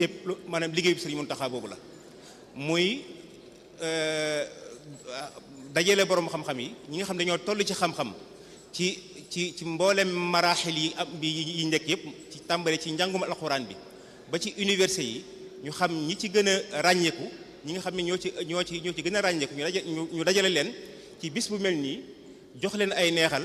yëpp maanaam liggéey bi Sëriñ Muntaxa boobu la muy dajale borom xam-xam yi ñi nga xam dañoo toll ci xam-xam ci ci ci mboolem maraaxil yi am bi yi njëkk yëpp ci tàmbale ci njàngum alxuraan bi ba ci université yi ñu xam ñi ci gën a ràññeeku ñi nga xam ne ñoo ci ñoo ci ñoo ci gën a ràññeeku ñu daje ñu dajale leen ci bis bu mel nii jox leen ay neexal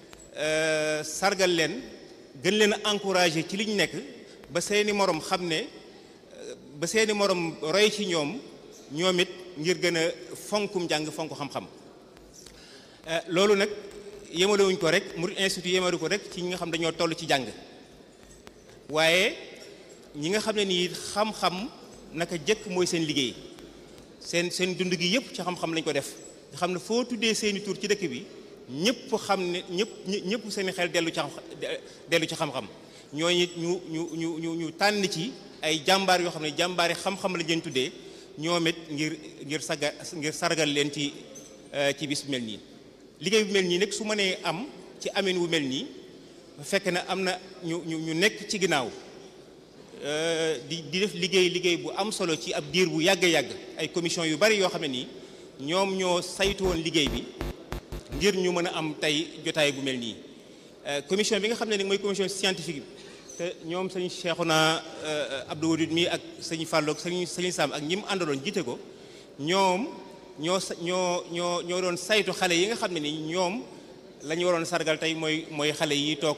sargal leen gën leen a encouragé ci li ñu nekk ba seeni morom xam ne ba seeni morom roy ci ñoom ñoom it ngir gën a fonkum njàng fonk xam-xam loolu nag yemalewuñ ko rek Mouride Institute yemalu ko rek ci ñi nga xam dañoo toll ci jàng waaye ñi nga xam ne nii xam-xam naka jëkk mooy seen liggéey seen seen dund gi yëpp ci xam-xam lañ ko def nga xam ne foo tuddee seeni tur ci dëkk bi ñëpp xam ne ñëpp ñëpp seen xel dellu ci dellu ci xam-xam ñooñu ñu ñu ñu ñu ñu tànn ci ay jàmbaar yoo xam ne jàmbaari xam-xam lañ leen tuddee ñoom it ngir ngir saga ngir sargal leen ci ci bis bu mel nii liggéey bu mel nii nag su mënee am ci amin wu mel nii fekk na am na ñu ñu ñu nekk ci ginnaaw di di def liggéey liggéey bu am solo ci ab diir bu yàgg yàgg ay commission yu bari yoo xam ne nii ñoom ñoo saytu woon liggéey bi ngir ñu mën a am tey jotaay bu mel nii commission bi nga xam ne nag mooy commission scientifique bi te ñoom sëñ Cheikhouna Abdou Wadud mi ak sëñ Fallou ak sëñ sëñ Sam ak ñi mu àndaloon jiite ko ñoom ñoo sa ñoo ñoo ñoo doon saytu xale yi nga xam ne ni ñoom la ñu waroon sargal tey mooy mooy xale yi toog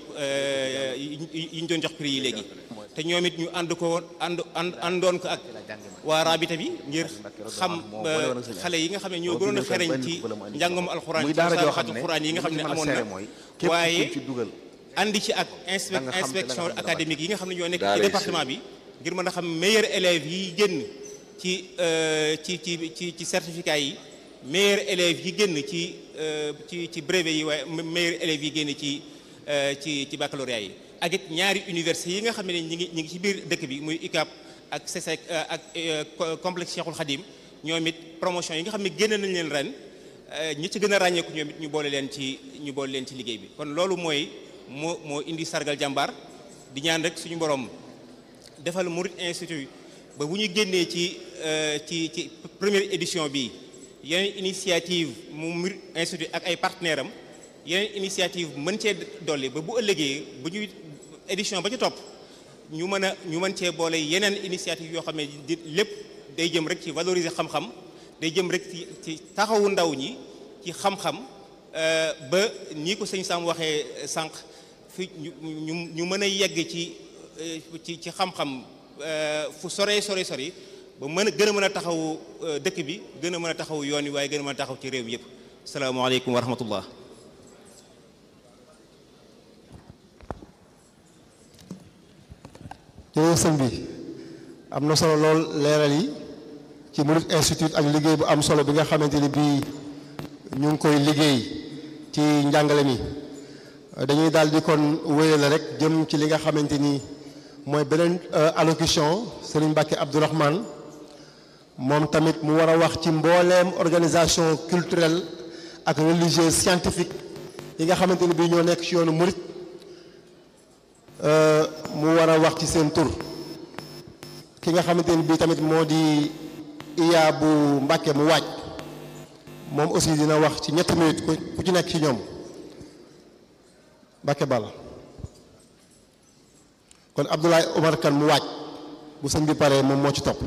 yi ñu doon jox prix yi léegi te ñoom it ñu ànd ko ànd ànd àndoon ko ak waa rabita bi ngir xam xale yi nga xam ne ñoo gënoon a xereñ ci njàngam alxuraan ci saxatu alxuraan yi nga xam ne amoon na waaye andi ci ak inspection académique yi nga xam ne ñoo nekk ci département bi ngir mën a xam meilleurs élèves yi génn ci ci ci ci ci certificat yi meilleurs élèves yi génn ci ci ci brevet yi waaye meilleurs élèves yi génn ci ci ci baccalauréat yi ak it ñaari université yi nga xam ne ñi ngi ñi ngi ci biir dëkk bi muy UCAB ak CESEC ak complexe Cheikhul Khadim ñoom it promotion yi nga xam ne génn nañ leen ren ñi ci gën a ràññeeku ñoom it ñu boole leen ci ñu boole leen ci liggéey bi kon loolu mooy moo moo indi sargal jàmbaar di ñaan rek suñu borom defal Mouride Institute ba bu ñu génnee ci ci ci première édition bi yeneen initiative mu Mouride Institute ak ay partenaires am yeneen initiative mën cee dolli ba bu ëllëgee bu ñuy édition ba ci topp ñu mën a ñu mën cee boole yeneen initiative yoo xam ne di lépp day jëm rek ci valoriser xam-xam day jëm rek ci ci taxawu ndaw ñi ci xam-xam ba nii ko sëñ Sam waxee sànq fi ñu ñu ñu mën a yegg ci ci ci xam-xam fu sore sore sori ba mën a gën a mën a taxawu dëkk bi gën a mën a taxawu yoon wi waaye gën a mën a taxaw ci réew mi yëpp salaamaaleykum wa rahmatullah jërëjëf sëñ bi am na solo lool leeral yi ci Mouride Institute ak liggéey bu am solo bi nga xamante ni bii ñu ngi koy liggéey ci njàngale mi dañuy daal di kon wéyale rek jëm ci li nga xamante ni mooy beneen allocution Serigne Mbacke Abdourahmane moom tamit mu war a wax ci mbooleem organisation culturelle ak religieuse scientifique yi nga xamante ni bii ñoo nekk ci yoonu Mouride mu war a wax ci seen tur ki nga xamante ni bii tamit moo di iya bu Mbàkke mu waaj moom aussi dina wax ci ñetti minutes ku ci nekk ci ñoom Mbàkke Balla kon Abdoulaye Omar Kane mu waaj bu sëñ bi paree moom moo ci topp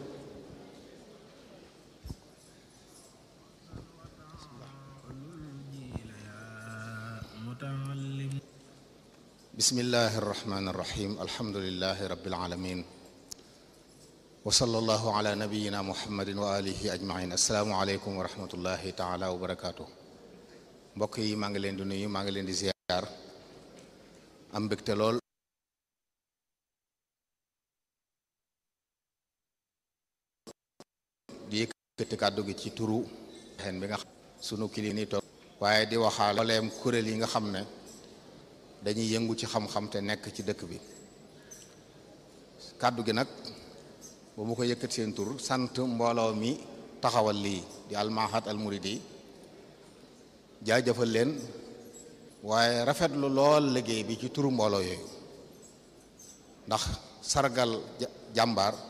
bismillahi irrahmani irrahim alhamdulilahi rabilalamin wa sallallahu ala nabiyina muhammadin wa alihi ajmain asalaamualeykum wa rahmatullahi taala wa barakaatu mbokk yi maa ngi leen di nuyu maa ngi leen di ziyaar am mbégte lool di yëkkati kàddu gi ci turu xen bi nga xam sunu kili ni toog waaye di waxaale mbooleem kuréel yi nga xam ne dañuy yëngu ci xam-xam te nekk ci dëkk bi kàddu gi nag ba mu ko yëkkat seen tur sant mbooloo mi taxawal lii di almahat al muridi jaajëfal leen waaye rafetlu lool liggéey bi ci turu mbooloo yooyu ndax sargal jàmbaar